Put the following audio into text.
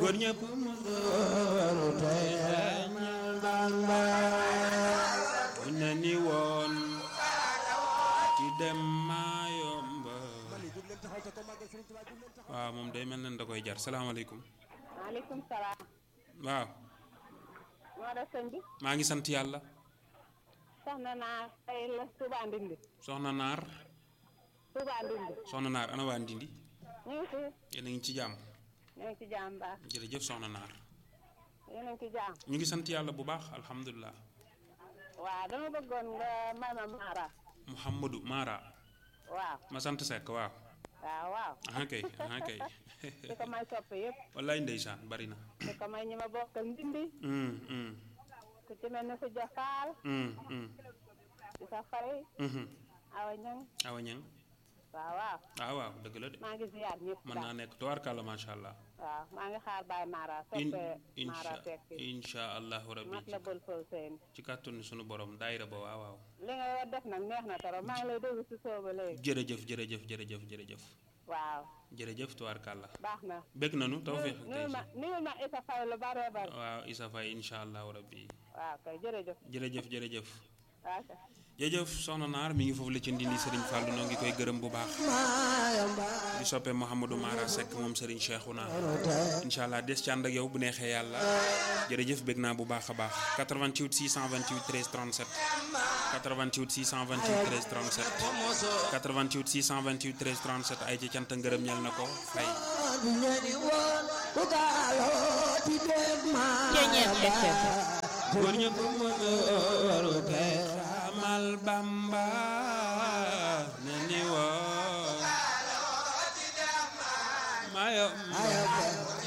góor ñëpp mu dooru tey xeeñal Bamba buñ ne ni woon ci dem maa yomba waaw moom day mel ne da koy jar salaamaaleykum maaleykum salaam. waaw moo def sëñ bi. maa ngi sant yàlla soxna naa tey la Touba Ndindi. soxna naar Touba Ndindi. soxna naar ana waa Ndindi ñu ngi fi. yéen a ngi ci jàmm ñu ngi ci jàmm baax. jërëjëf soxna naar yéen a ngi ci jàmm. ñu ngi sant yàlla bu baax alhamdulilah waaw dama bëggoon nga may ma Mara. Mouhamadou Mara waaw. ma sant Seck waaw waaw waaw. aha kay aha kay di ko may soppe yëpp. wallaay ndeysaan bari na di ko may ñi ma bokkal Ndindi. Mm, mm, ku ci mel ne Khoudia Fall. mm, mm, di sa fay. mhm. Awa Ñang. awa ñang waaw waaw. waaw waaw dëgg la de maa ngi ziar ñëpp. mën naa nekk tubaarkàlla macha allah waaw maa ngi xaar Baye Mara. in soppe Mara insha Seck. insha allahu rabbi mat la bël fël seen. ci kàttanu sunu borom daayira ba waaw waaw li nga war def nag neex na trop maa ngi lay déglu si sooba léegi. jërëjëf jërëjëf jërëjëf jërëjëf waaw jërëjëf tubaarkàlla baax na. bég nanu tawféex ak nuyul ma tey nuyul ma Issa Faye lu bare bare. waaw Issa Faye insha allahu rabbi waaw kay jërëjëf. jërëjëf jërëjëf waaw kay. jërëjëf soxna naar mi ngi foofu la ci ndindi Serigne Fallou noo ngi koy gërëm bu baax di soppe Mouhamadou Mara Seck moom Serigne Cheikhouna incha allah des ci ànd ak yow bu neexee yàlla jërëjëf bég naa bu baax a baax 88 628 13 37 88 628 13 37 88 628 13 37 ay ci cant ngërëm ñel na ko fay góor ñëpp mu dooru tey xamal Bamba ne ni woo mayo